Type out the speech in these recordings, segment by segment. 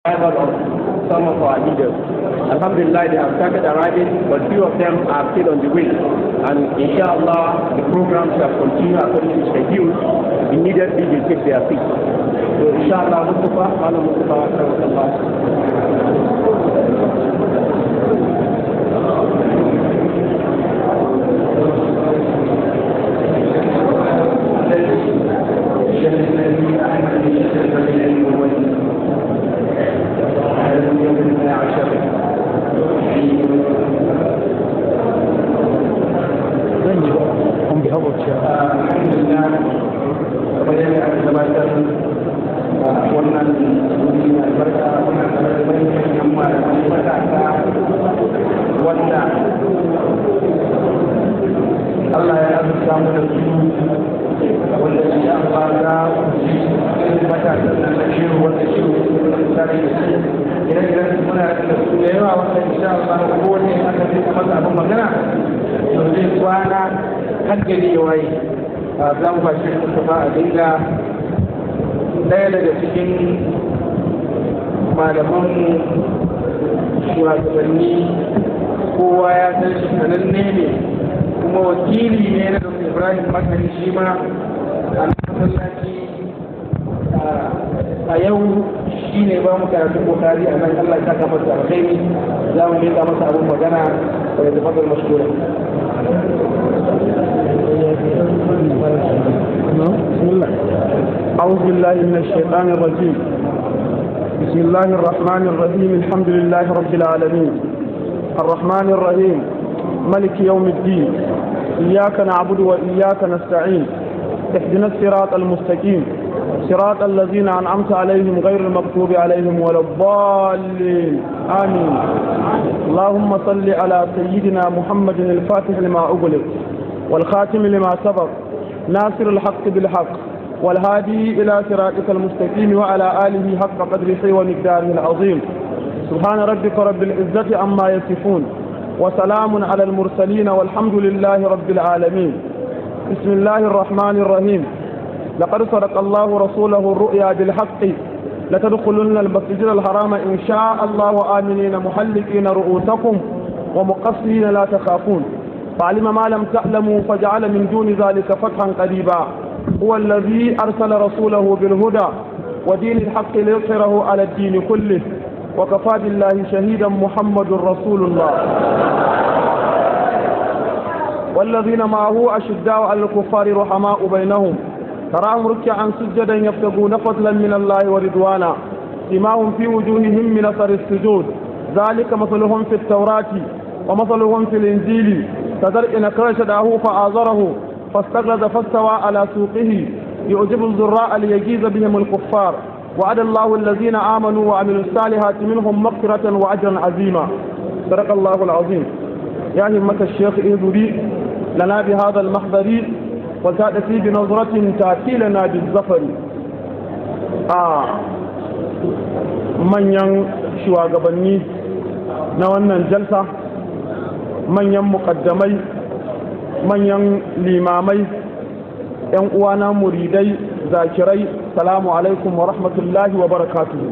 survival of some of our leaders. Alhamdulillah, they have started arriving, but few of them are still on the way. And inshallah, the program shall continue according to schedule. Immediately, they take their seats. So inshallah, Mustafa, Mala Mustafa, Allah ya azurta mu da su wanda shi an fara matasan nan da shi wanda shi tare da shi ire-iren su muna da su da yawa wanda insha Allah kowane aka fi masa abin magana to zai kwana har gari ya waye za mu ba shi Mustafa a dinga ɗaya daga cikin malamanmu shugabanni kowa ya san shi sananne ne kuma wakili ne na dr ibrahim makari shi ma a masallaci a yau shi ne ba mu karatu kokari a nan allah ta kafa da alkhairi za mu miƙa masa abin magana da ya tafaddal mashkura أعوذ بالله من الشيطان الرجيم بسم الله الرحمن الرحيم الحمد لله رب العالمين الرحمن الرحيم ملك يوم الدين إياك نعبد وإياك نستعين اهدنا الصراط المستقيم صراط الذين أنعمت عليهم غير المغضوب عليهم ولا الضالين آمين اللهم صل على سيدنا محمد الفاتح لما أغلق والخاتم لما سبق ناصر الحق بالحق والهادي إلى صراطك المستقيم وعلى آله حق قدره ومقداره العظيم سبحان ربك رب العزة عما يصفون وسلام على المرسلين والحمد لله رب العالمين بسم الله الرحمن الرحيم لقد صدق الله رسوله الرؤيا بالحق لتدخلن المسجد الحرام إن شاء الله آمنين محلقين رؤوسكم ومقصرين لا تخافون فعلم ما لم تعلموا فجعل من دون ذلك فتحا قريبا هو الذي أرسل رسوله بالهدى ودين الحق ليظهره على الدين كله وكفى بالله شهيدا محمد رسول الله والذين معه أشداء على الكفار رحماء بينهم تراهم ركعا سجدا يبتغون فضلا من الله ورضوانا سماهم في وجوههم من أثر السجود ذلك مثلهم في التوراة ومثلهم في الإنجيل كزرع نكر شداه فآزره فاستغلظ فاستوى على سوقه يعجب الزراء ليجيز بهم الكفار وعد الله الذين آمنوا وعملوا الصالحات منهم مغفرة وأجرا عظيما صدق الله العظيم يا همة الشيخ إذري لنا بهذا المحضر وتأتي بنظرة تأتي لنا بالظفر آه من shugabanni na wannan jalsa manyan mukaddamai manyan limamai 'yan uwana muridai zakirai salamu alaikum wa rahmatullahi wa barakatuhu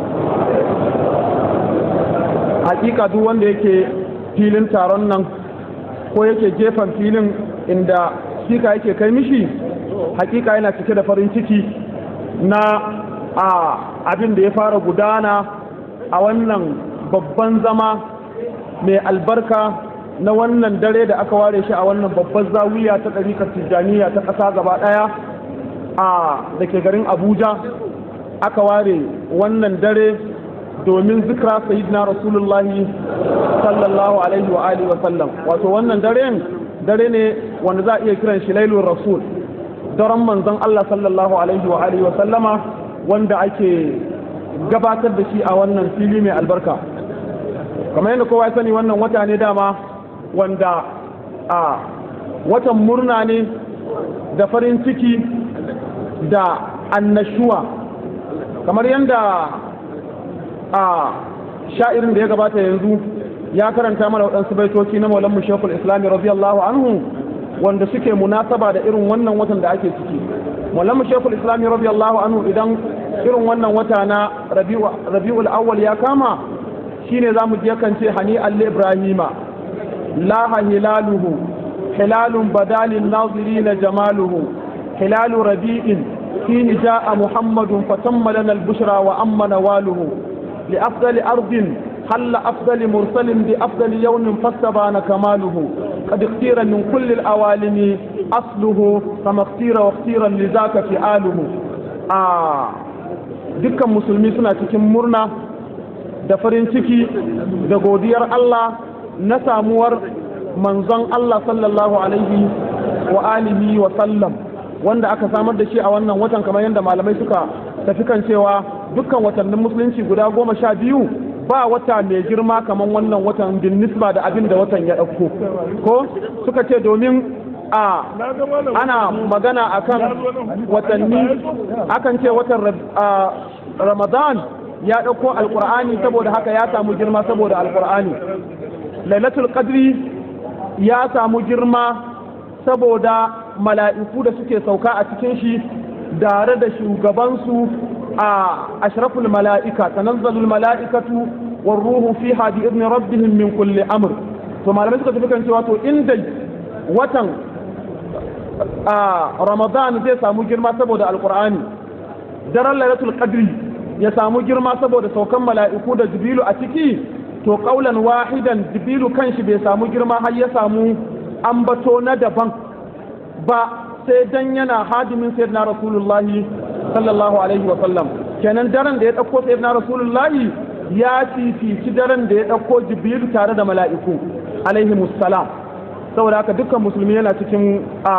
hakika duk wanda yake filin taron nan ko yake gefen filin inda sika yake kai mishi hakika yana cike da farin ciki na a abin da ya fara gudana a wannan babban zama mai albarka na wannan dare da aka ware shi a wannan babban zawiya ta ɗarikar tijjaniya ta ƙasa gaba ɗaya a da ke garin abuja aka ware wannan dare domin zikra sayyidina rasulullahi sallallahu alaihi wa alihi wa sallam wato wannan daren dare ne wanda za a iya kiran shi lailun rasul daren manzon Allah sallallahu alaihi wa alihi wa sallama wanda ake gabatar da shi a wannan fili mai albarka kamar yadda kowa ya sani wannan wata ne dama wanda a watan murna ne da farin ciki da annashuwa kamar yadda a sha'irin da ya gabata yanzu ya karanta mana waɗansu baitoci na maulan shekul islami radiyallahu anhu wanda suke munasaba da irin wannan watan da ake ciki maulan shekul islami radiyallahu anhu idan irin wannan wata na rabi'ul awwal ya kama shine za mu je kan ce hani alle ibrahima laha hilaluhu hilalun badalin nazirina jamaluhu hilalu rabi'in فيه جاء محمد فتم لنا البشرى وأما نواله لأفضل أرض حل أفضل مرسل بأفضل يوم فاستبان كماله قد اختير من كل الأوالم أصله كما اختير واختيرا لذاك فعاله آه dukkan musulmi suna cikin murna da farin ciki da godiyar Allah na samuwar manzon Allah sallallahu alaihi wa alihi wa sallam wanda aka samar da shi a wannan watan kamar yadda malamai suka tafi kan cewa dukkan watannin musulunci guda goma sha biyu ba wata mai girma kamar wannan watan bin nisba da abin da watan ya ɗauko ko suka ce domin a ana magana akan watanni akan ce watan ramadan ya ɗauko alkur'ani saboda haka ya samu girma saboda alkur'ani lailatul qadri ya samu girma saboda mala'iku da suke sauka a cikin shi tare da shugabansu a ashraful mala'ika tanazzalul mala'ikatu war ruhu fiha bi idni rabbihim min kulli amr to malamai suka tafi kan cewa to inda watan a ramadan zai samu girma saboda alqur'ani daren lailatul qadri ya samu girma saboda saukan mala'iku da jibilu a ciki to kaulan wahidan jibilu kanshi bai samu girma har ya samu ambato na daban ba sai dan yana hadimin sayyidina rasulullahi sallallahu alaihi wa sallam kenan daren da ya dauko sayyidina rasulullahi ya fifici daren da ya dauko jibril tare da mala'iku alaihi musallam saboda haka dukkan musulmi yana cikin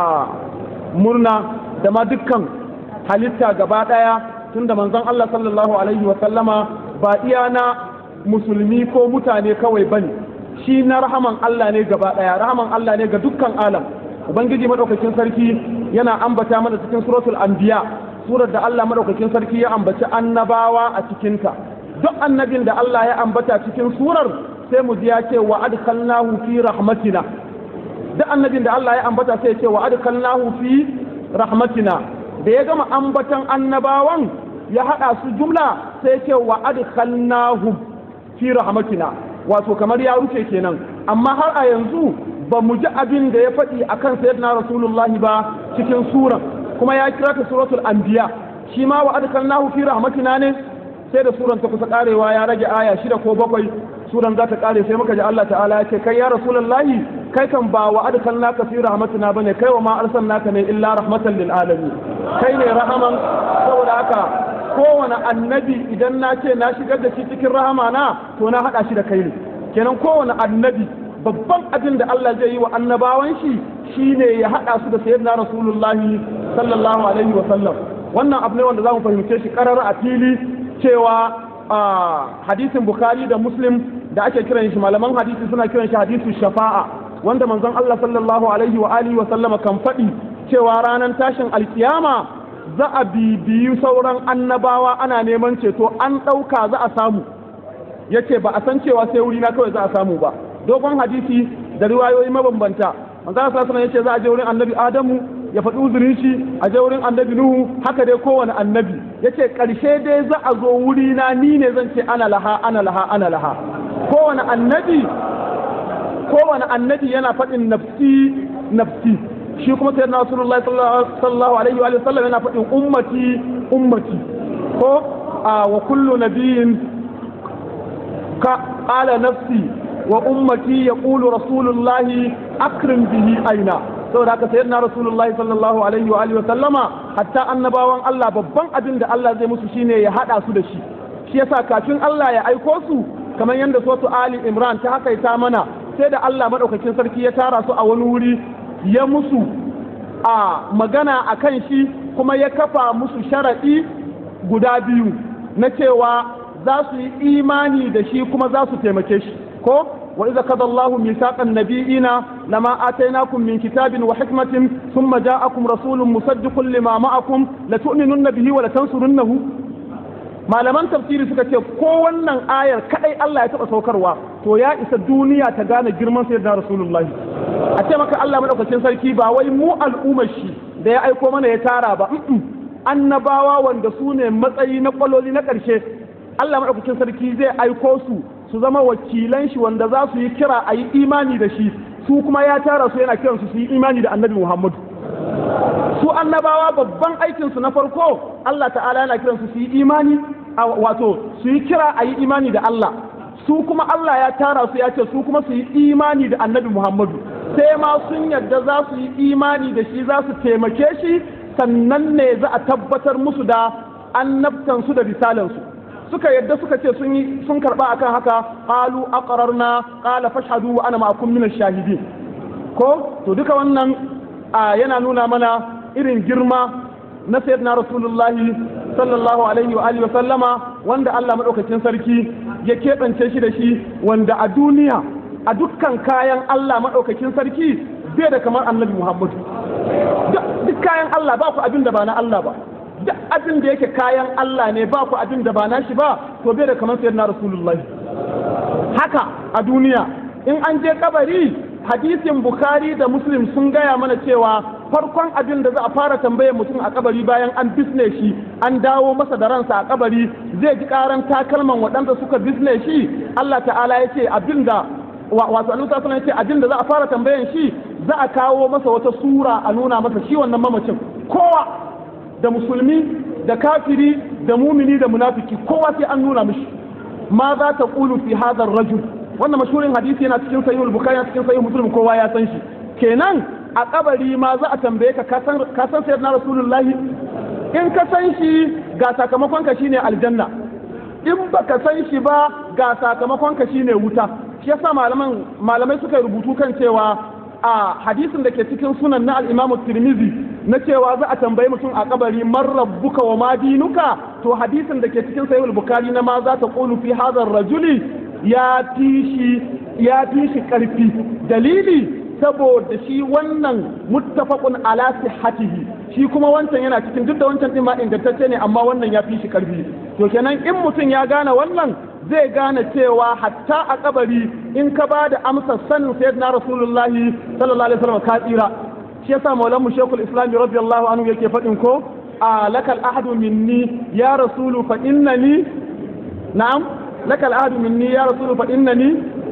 murna da ma dukkan halitta gaba daya tunda manzon Allah sallallahu alaihi wa sallama ba iya na musulmi ko mutane kawai bane shi na rahaman Allah ne gaba daya rahaman Allah ne ga dukkan alam ubangiji madaukakin sarki yana ambata mana cikin suratul anbiya surar da Allah madaukakin sarki ya ambaci annabawa a cikinta duk annabin da Allah ya ambata cikin surar sai mu ji ya ce wa adkhalnahu fi rahmatina duk annabin da Allah ya ambata sai ya ce wa adkhalnahu fi rahmatina da ya gama ambatan annabawan ya hada su jumla sai ya ce wa adkhalnahu fi rahmatina wato kamar ya rufe kenan amma har a yanzu ba mu ji abin da ya faɗi a kan sayyidina rasulullahi ba cikin suran kuma ya kira ta suratul anbiya shi ma wa adkalnahu fi rahmatina ne sai da suran ta kusa karewa ya rage aya shida ko bakwai suran za ta kare sai muka ji Allah ta'ala ya ce kai ya rasulullahi kai kan ba wa adkalnaka fi rahmatina bane kai wa ma arsalnaka ne illa rahmatan lil alamin kai ne rahaman saboda haka kowane annabi idan na ce na shigar da shi cikin rahama na to na haɗa shi da kai ne kenan kowane annabi babban abin da Allah zai yi wa annabawan shi shine ya haɗa su da sayyidina rasulullahi sallallahu alaihi wa sallam wannan abu ne wanda za mu fahimce shi karar a fili cewa hadisin bukhari da muslim da ake kiran shi malaman hadisi suna kiran shi hadisu shafa'a wanda manzon Allah sallallahu alaihi wa alihi wa sallama kan faɗi cewa ranar tashin alkiyama za a bibiyi sauran annabawa ana neman ceto an ɗauka za a samu yace ba a san cewa sai wuri na kawai za a samu ba dogon hadisi da riwayoyi mabambanta manzo Allah sallallahu alaihi yace za a je wurin annabi Adamu ya faɗi uzurin shi a je wurin annabi Nuhu haka dai kowane annabi yace ƙarshe dai za a zo wuri na ni ne zan ce ana laha ana laha ana laha kowane annabi kowane annabi yana faɗin nafsi nafsi shi kuma sai na rasulullahi sallallahu alaihi wa sallam yana faɗin ummati ummati ko a wa kullu nabiyin ka ala nafsi wa ummati yaqulu rasulullahi akrim bihi aina saboda haka sayyidina rasulullahi sallallahu alaihi wa alihi wa sallama hatta annabawan Allah babban abin da Allah zai musu shine ya hada su da shi shi yasa kafin Allah ya aiko su kamar yadda suratu Ali Imran ta hakaita mana sai da Allah madaukakin sarki ya tara su a wani wuri ya musu a magana a kan shi kuma ya kafa musu sharaɗi guda biyu na cewa za su yi imani da shi kuma za su taimake shi ko wa iza kada Allahu misaqan nabiyina lama atainakum min kitabin wa hikmatin thumma ja'akum rasulun musaddiqun lima ma'akum la tu'minunna bihi wa la tansurunnahu malaman tafsiri suka ce ko wannan ayar kadai Allah ya taba saukarwa to ya isa duniya ta gane girman sayyidina rasulullahi a ce maka Allah madaukakin sarki ba wai mu al'ummar shi da ya aiko mana ya tara ba annabawa wanda su ne matsayi na kwaloli na ƙarshe Allah maɗaukakin sarki zai aiko su su zama wakilan shi wanda za su yi kira a yi imani da shi su kuma ya tara su yana kiransu su yi imani da annabi Muhammadu su annabawa babban aikinsu na farko Allah ta'ala yana kiransu su yi imani wato su yi kira a yi imani da Allah su kuma Allah ya tara su ya ce su kuma su yi imani da annabi Muhammadu sai ma sun yadda za su yi imani da shi za su taimake shi sannan ne za a tabbatar musu da annabtansu da risalansu suka yadda suka ce sun yi sun karba akan haka qalu aqrarna qala fashhadu wa ana ma'akum min ash-shahidin ko to duka wannan yana nuna mana irin girma na sayyidina rasulullahi sallallahu alaihi wa alihi wa sallama wanda Allah madaukakin sarki ya keɓance shi da shi wanda a duniya a dukkan kayan Allah madaukakin sarki bai da kamar annabi Muhammad duk kayan Allah ba ku abin da ba na Allah ba duk abin da yake kayan Allah ne ba ku abin da ba na shi ba to bai da kamar sayyidina rasulullahi haka a duniya in an je kabari hadisin bukhari da muslim sun gaya mana cewa farkon abin da za a fara tambayar mutum a kabari bayan an bisne shi an dawo masa da ransa a kabari zai ji karan takalman waɗanda suka bisne shi Allah ta'ala ya ce abin da wato annabi sallallahu alaihi ya ce abin da za a fara tambayan shi za a kawo masa wata sura a nuna masa shi wannan mamacin kowa da musulmi da kafiri da mumini da munafiki kowa sai an nuna mishi ma za ta qulu fi hadha rajul wannan mashhurin hadisi yana cikin sahihul bukhari cikin sahih muslim kowa ya san shi kenan a kabari ma za a tambaye ka ka san sayyidina rasulullahi in ka san shi ga sakamakon ka shine aljanna in baka san shi ba ga sakamakon ka shine wuta shi yasa malaman malamai suka rubutu kan cewa a hadisin da ke cikin sunan na al-Imam Tirmidhi na cewa za a tambayi mutum a kabari man rabbuka wa ma dinuka to hadisin da ke cikin sahih bukhari na ma za ta qulu fi hadha rajuli ya fi shi ya fi shi karfi dalili saboda shi wannan muttafaqun ala sihhatihi shi kuma wancan yana cikin duk da wancan din ma ingantacce ne amma wannan ya fi shi karfi to kenan in mutum ya gane wannan zai gane cewa hatta a kabari in ka ba da amsar sanin sayyidina rasulullahi sallallahu alaihi wasallam ka tsira shi yasa maulan mu shekul islam radiyallahu anhu yake faɗin ko a lakal ahadu minni ya rasulu fa innani na'am lakal ahadu minni ya rasulu fa innani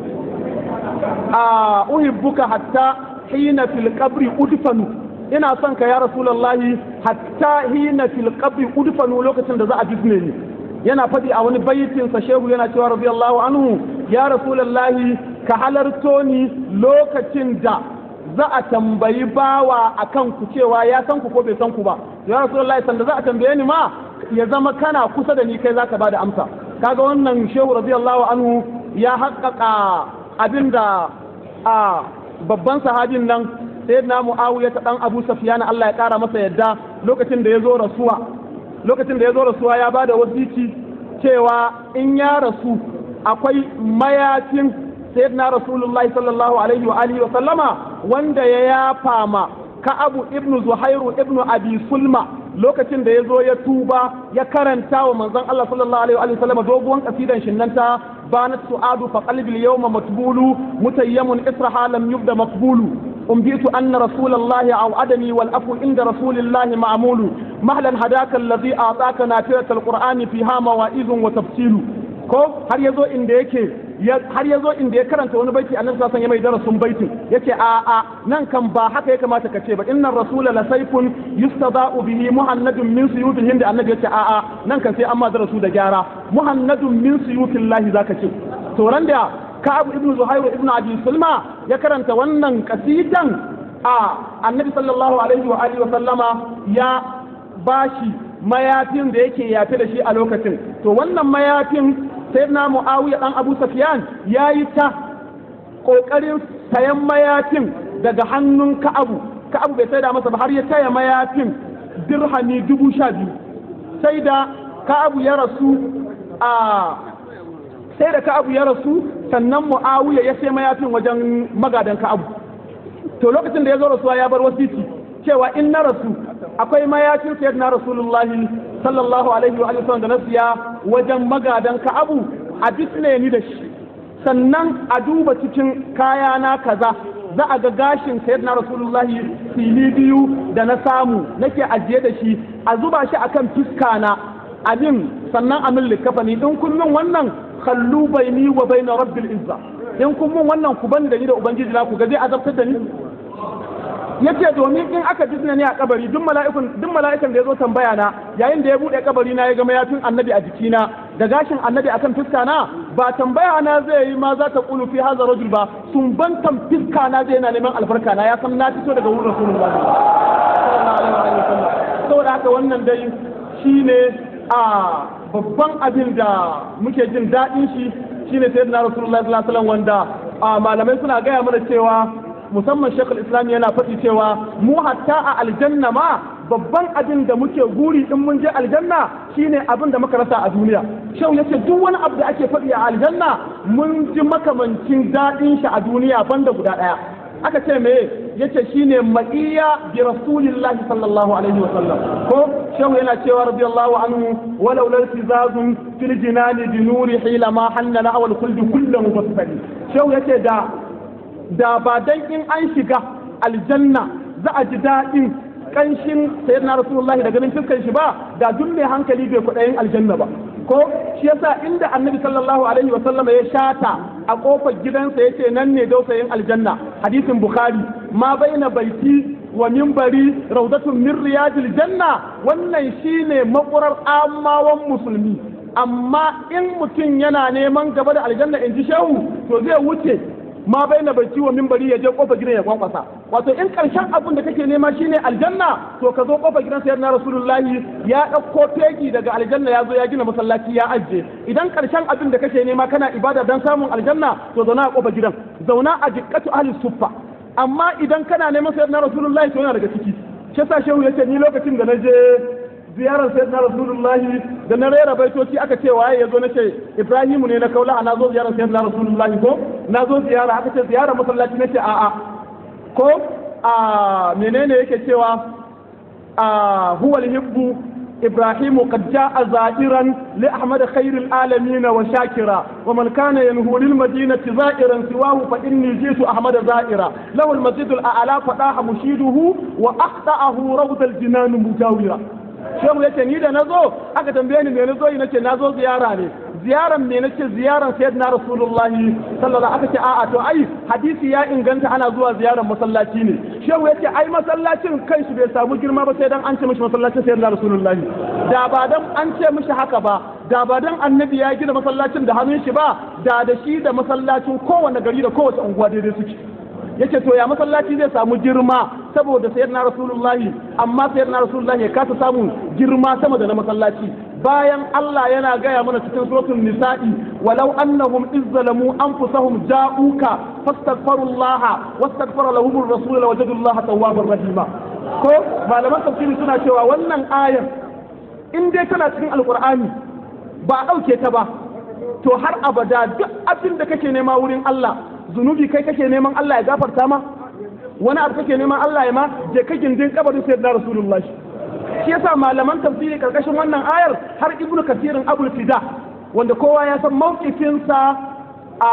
a uhibbuka hatta hina fil qabri udfanu ina son ka ya rasulullahi hatta hina fil qabri udfanu lokacin da za a bisne ni yana faɗi a wani baitin sa shehu yana cewa radiyallahu anhu ya rasulullahi ka halarto ni lokacin da za a tambayi bawa akan ku cewa ya san ku ko bai san ku ba ya rasulullahi sanda za a tambaye ni ma ya zama kana kusa da ni kai zaka bada amsa kaga wannan shehu radiyallahu anhu ya haƙƙaƙa abinda a babban sahabin nan sayyidina muawiya ta dan abu sufyan Allah ya kara masa yadda lokacin da ya zo rasuwa lokacin da ya zo rasuwa ya ba da wasiki cewa in ya rasu akwai mayafin sayyidina rasulullahi sallallahu alaihi wa alihi wa sallama wanda ya yafa ma ka'abu ibnu zuhairu ibnu abi sulma lokacin da ya zo ya tuba ya karanta wa manzon Allah sallallahu alaihi wa sallama doguwan kasidan shinnanta banat su'adu fa qalbi al-yawma matbulu mutayyamun israha lam yubda maqbulu أنبئت أن رسول الله أوعدني والأفو عند رسول الله معمول مهلا هداك الذي أعطاك نافرة القرآن فيها مواعظ وتفصيل ko har yazo inda yake har yazo inda ya karanta wani baiti annabi sallallahu alaihi wasallam ya mai darasin baitin yace a a nan kan ba haka ya kamata ka ce ba innar rasula la sayfun yustada'u bihi muhannadun min suyutil hind annabi yace a a nan kan sai amma darasu da gyara muhannadun min suyutillahi zaka ce to ran da Ka'ab ibn Zuhairu ibn Abi Sulma ya karanta wannan kasidan a Annabi sallallahu alaihi wa alihi wa sallama ya bashi mayafin da yake yafe da shi a lokacin to wannan mayafin sayyidina Muawiya dan Abu Sufyan yayi ta kokarin sayan mayafin daga hannun Ka'abu Ka'abu bai saida masa ba har ya taya mayafin dirhami dubu sha biyu sai da Ka'abu ya rasu a sai da Ka'abu ya rasu sannan mu'awiya ya sai mayafin wajen magadan ka'abu to lokacin da ya zo rasuwa ya bar wasiti cewa in na rasu akwai mayafin sayyid na rasulullahi sallallahu alaihi wa sallam da na siya wajen magadan ka'abu a bisne ni da shi sannan a duba cikin kaya na kaza za a ga gashin sayyid na rasulullahi fili biyu da na samu nake ajiye da shi a zuba shi akan fiska na abin sannan a min likafani in kun min wannan kallu baini wa baina rabbil izza in kun min wannan ku bani da ni da ubangiji na ku ga zai azabtar da ni yace domin in aka jisna ni a kabari duk mala'ikun duk mala'ikan da yazo tambaya na yayin da ya bude kabari na ya ga mayafin annabi a jikina da gashin annabi akan fiska na ba tambaya na zai yi ma za ta kulu fi hadha rajul ba sun bantan fiska na zai yana neman albarka na ya san na fito daga wurin rasulullah sallallahu alaihi wasallam saboda haka wannan dai shine a babban abin da muke jin daɗin shi shine sayyidina rasulullah sallallahu alaihi wasallam wanda malamai suna gaya mana cewa musamman shekul islam yana faɗi cewa mu hatta a aljanna ma babban abin da muke guri in mun je aljanna shine abin da muka rasa a duniya shau yace duk wani abu da ake faɗi a aljanna mun ji makamancin daɗin shi a duniya banda guda ɗaya aka ce me yace shine ma'iya bi rasulillahi sallallahu alaihi wa sallam ko shau yana cewa radiyallahu anhu walau lal tizazun fil jinani bi nuri hila ma hannana awal kulli kullu mufassali shau yace da da ba dan in an shiga aljanna za a ji daɗin ƙanshin sayyidina rasulullahi da ganin fuskan shi ba da duk mai hankali bai kuɗayin aljanna ba ko shi yasa inda annabi sallallahu alaihi wa sallama ya shata a kofar gidansa yace nan ne dausayin aljanna hadisin bukhari ma baina baiti wa minbari raudatun min riyadil janna wannan shine makurar amawan musulmi amma in mutum yana neman gaba da aljanna in ji shehu to zai wuce ma bai na bai ciwo mimbari ya je kofar gidan ya kwankwasa wato in karshen abin da kake nema shine aljanna to ka zo kofar gidan sayar na rasulullahi ya ɗauko fegi daga aljanna ya zo ya gina masallaci ya ajiye idan karshen abin da kake nema kana ibada dan samun aljanna to zauna a kofar gidan zauna a jikkatu ahli suffa amma idan kana neman sayar na rasulullahi to yana daga ciki shi yasa shehu yace ni lokacin da na je ziyarar sai na rasulullahi da na rera baitoci aka ce waye ya zo na ce ibrahimu ne na kaula na zo ziyarar sai na rasulullahi ko na zo ziyara aka ce ziyarar masallaci na ce a'a ko a menene yake cewa a huwa hibbu إبراهيم قد جاء زائرا لأحمد خير العالمين وشاكرا ومن كان ينهو للمدينة زائرا سواه فإني جئت أحمد زائرا له المسجد الأعلى فطاح مشيده وأخطأه روض الجنان مجاورا shehu yace ni da nazo aka tambaye ni me nazo yi nace nazo ziyara ne ziyaran me nace ziyaran sayyidina rasulullahi sallallahu aka ce a'a to ai hadisi ya inganta ana zuwa ziyaran masallaci ne shehu yace ai masallacin kanshi bai samu girma ba sai dan an ce mishi masallacin sayyidina rasulullahi da ba dan an ce mishi haka ba da ba dan annabi ya gina masallacin da hannun shi ba da da shi da masallacin kowane gari da kowace unguwa daidai suke yace to ya masallaci zai samu girma saboda sayyidina rasulullahi amma sayyidina rasulullahi ya kasa samun girma sama da na masallaci bayan Allah yana gaya mana cikin suratul nisa'i walau annahum izzalamu anfusahum ja'uka fastaghfirullaha wastaghfara lahum ar-rasul lawajadullaha tawwabar rahima ko malaman tafsiri suna cewa wannan ayar in dai tana cikin alqur'ani ba a dauke ta ba to har abada duk abin da kake nema wurin Allah zunubi kai kake neman Allah ya gafarta ma wani abu kake neman Allah ya ma je ka gindin kabarin sayyidina rasulullahi shi yasa malaman tafsiri karkashin wannan ayar har ibnu kasirin abul fida wanda kowa ya san mawqifinsa a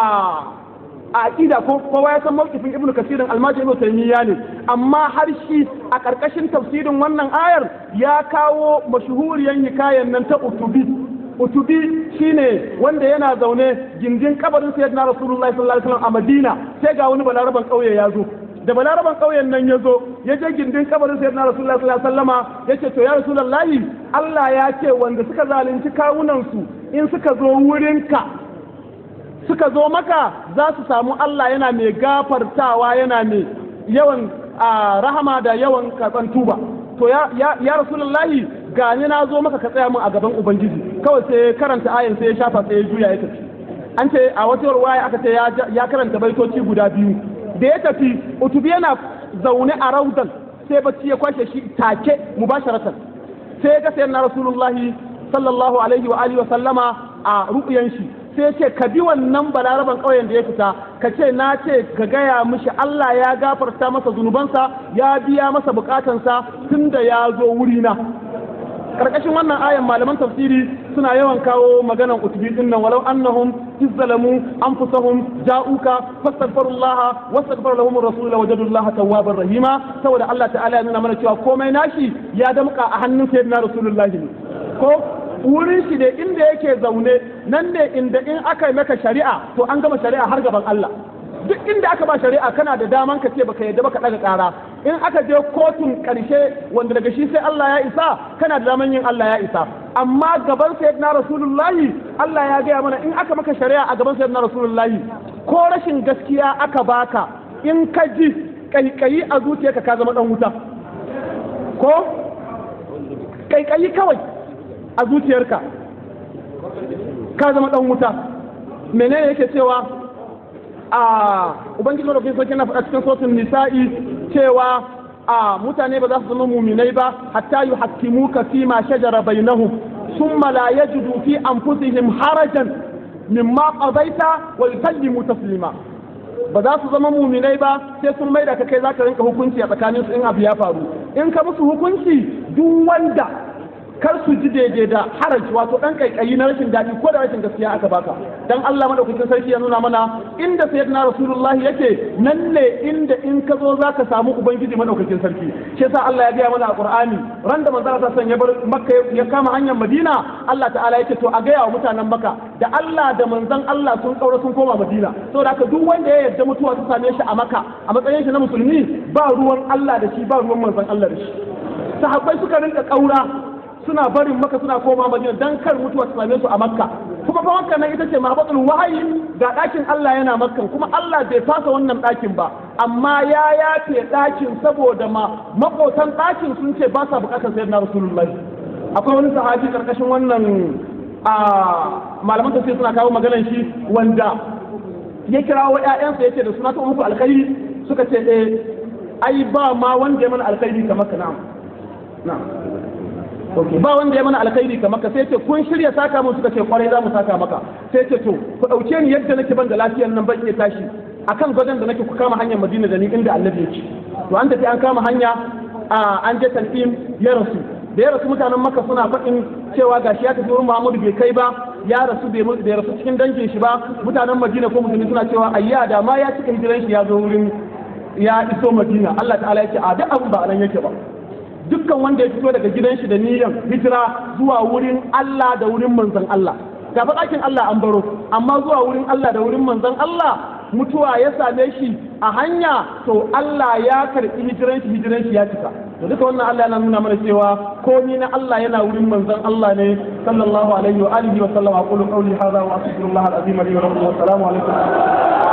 a aqida ko kowa ya san mawqifin ibnu kasirin almaji ibnu taymiya ne amma har shi a karkashin tafsirin wannan ayar ya kawo mashhuriyan hikayen nan ta utubi utubi shine wanda yana zaune gindin kabarin sayyidina rasulullahi sallallahu alaihi wasallam a madina sai ga wani balaraban kauye ya zo da balaraban ƙauyen nan ya zo ya je gindin kabarin sai na rasulullah sallallahu alaihi wasallama ya ce to ya rasulullahi Allah ya ce wanda suka zalunci kawunansu in suka zo wurinka suka zo maka za su samu Allah yana mai gafartawa yana mai yawan rahama da yawan karɓan tuba to ya ya rasulullahi ga ni na zo maka ka tsaya min a gaban ubangiji kawai sai karanta ayan sai ya shafa sai ya juya ya tafi an ce a wata ruwaya aka ce ya karanta baitoci guda biyu da ya tafi utubi yana zaune a raudan sai bacci ya kwashe shi take mubasharatan sai ga sayyidina rasulullahi sallallahu alaihi wa alihi wa sallama a ru'yan shi sai ce ka bi wannan balaraban ƙauyen da ya fita ka ce na ce ka gaya mishi Allah ya gafarta masa zunubansa ya biya masa bukatansa tun da ya zo wurina karkashin wannan ayan malaman tafsiri suna yawan kawo maganan utubi din nan walau annahum izzalamu anfusahum ja'uka fastaghfirullah wastaghfar lahum ar-rasul wajadullaha tawwabar rahima saboda Allah ta'ala ya nuna mana cewa komai nashi ya damka a hannun sayyidina rasulullahi ne ko wurin shi da inda yake zaune nan ne inda in aka yi maka shari'a to an gama shari'a har gaban Allah duk inda aka ba shari'a kana da daman ka ce baka yadda baka daga kara in aka je kotun karshe wanda daga shi sai Allah ya isa kana da daman yin Allah ya isa amma gaban sayyidina rasulullahi Allah ya gaya mana in aka maka shari'a a gaban sayyidina rasulullahi ko rashin gaskiya aka baka in ka ji kaikayi a zuciyarka ka zama dan wuta ko kaikayi kawai a zuciyarka ka zama dan wuta menene yake cewa a ubangiji madaukakin sarki na faɗa cikin sautin nisa'i cewa a mutane ba za su zama muminai ba hatta yu hakkimuka fi ma shajara bainahum thumma la yajidu fi anfusihim harajan mimma qadaita wa yusallimu taslima ba za su zama muminai ba sai sun maida ka kai zaka rinka hukunci a tsakanin su in abu ya faru in ka musu hukunci duk wanda kar su ji daidai da haraji wato dan kaikayi na rashin daɗi ko da rashin gaskiya aka baka dan Allah madaukakin sarki ya nuna mana inda sayyidina rasulullah yake nan ne inda in ka zo zaka samu ubangiji madaukakin sarki shi yasa Allah ya gaya mana a Qur'ani ran da manzo Allah ya bar Makka ya kama hanyar Madina Allah ta'ala yake to a gaya wa mutanen Makka da Allah da manzon Allah sun kaura sun koma Madina saboda haka duk wanda ya yarda mutuwa ta same shi a Makka a matsayin shi na musulmi ba ruwan Allah da shi ba ruwan manzon Allah da shi sahabbai suka rinka kaura suna barin maka suna koma madina dan kar mutuwa ta same su a makka kuma fa makka nan ita ce mahbatul wahayi ga ɗakin Allah yana makkan kuma Allah bai fasa wannan ɗakin ba amma ya yafe ɗakin saboda ma makotan ɗakin sun ce ba sa buƙatar sayyidina rasulullahi akwai wani sahabi karkashin wannan a malaman tafsir suna kawo maganar shi wanda ya kirawo ƴaƴansa yace da suna ta muku alkhairi suka ce eh ai ba ma wanda ya mana alkhairi kamar ka na'am na'am ba wanda ya mana alkhairi ka maka sai ce kun shirya saka mun suka ce kwarai za mu saka maka sai ce to ku dauke ni yadda nake ban da lafiyar nan ban iya tashi akan gadon da nake ku kama hanyar Madina da ni inda Annabi yake to an tafi an kama hanya a an je tan'im ya rasu da ya rasu mutanen Makka suna faɗin cewa gashi ya tafi wurin Muhammadu bai kai ba ya rasu bai bai rasu cikin dangin shi ba mutanen Madina ko musulmi suna cewa ayya da ma ya cika hijiran shi ya zo wurin ya iso Madina Allah ta'ala yake a duk abin ba nan yake ba dukkan wanda ya fito daga gidan shi da niyyar hijira zuwa wurin Allah da wurin manzon Allah ga ɗakin Allah an baro amma zuwa wurin Allah da wurin manzon Allah mutuwa ya same shi a hanya to Allah ya karɓi hijiran shi hijiran shi ya cika to duka wannan Allah yana nuna mana cewa komi na Allah yana wurin manzon Allah ne sallallahu alaihi wa alihi wa sallam aqulu qawli hadha wa astaghfirullah al-azim li wa lakum wa assalamu alaikum